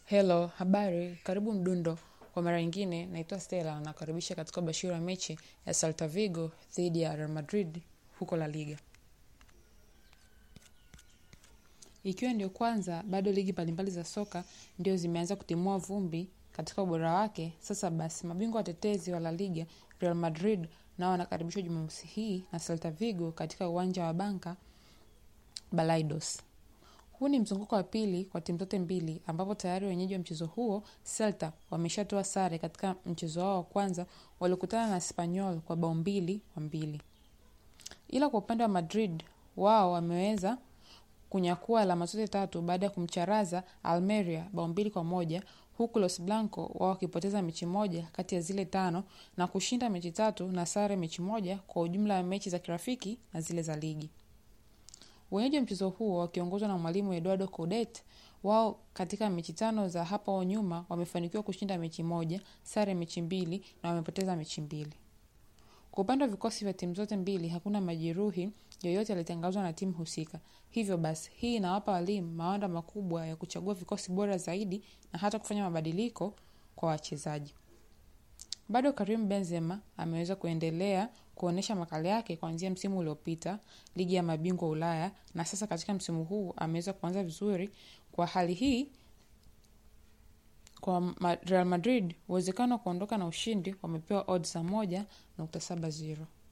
Hello, habari, karibu Mdundo. Kwa mara nyingine, naitwa Stella na karibisha katika ubashiri wa mechi ya Celta Vigo dhidi ya Real Madrid huko La Liga. Ikiwa ndio kwanza, bado ligi mbalimbali za soka ndio zimeanza kutimua vumbi katika ubora wake. Sasa basi, mabingwa watetezi wa La Liga Real Madrid nao wanakaribishwa Jumamosi hii na Celta Vigo katika uwanja wa Banca Balaidos. Huu ni mzunguko wa pili kwa timu zote mbili ambapo tayari wenyeji wa mchezo huo Celta wameshatoa sare katika mchezo wao wa kwanza waliokutana na Espanyol kwa bao mbili kwa mbili. Ila kwa upande wa Madrid wao wameweza kunyakua alama zote tatu baada ya kumcharaza Almeria bao mbili kwa moja huku Los Blanco wao wakipoteza mechi moja kati ya zile tano na kushinda mechi tatu na sare mechi moja kwa ujumla wa mechi za kirafiki na zile za ligi. Wenyeji wa mchezo huo wakiongozwa na mwalimu Eduardo Coudet, wao katika mechi tano za hapo nyuma wamefanikiwa kushinda mechi moja, sare mechi mbili na wamepoteza mechi mbili. Kwa upande wa vikosi vya timu zote mbili, hakuna majeruhi yoyote yalitangazwa na timu husika. Hivyo basi, hii inawapa walimu mawanda makubwa ya kuchagua vikosi bora zaidi na hata kufanya mabadiliko kwa wachezaji. Bado Karim Benzema ameweza kuendelea kuonyesha makali yake kuanzia msimu uliopita ligi ya mabingwa Ulaya, na sasa katika msimu huu ameweza kuanza vizuri. Kwa hali hii, kwa Real Madrid uwezekano wa kuondoka na ushindi wamepewa odds za moja nukta saba zero.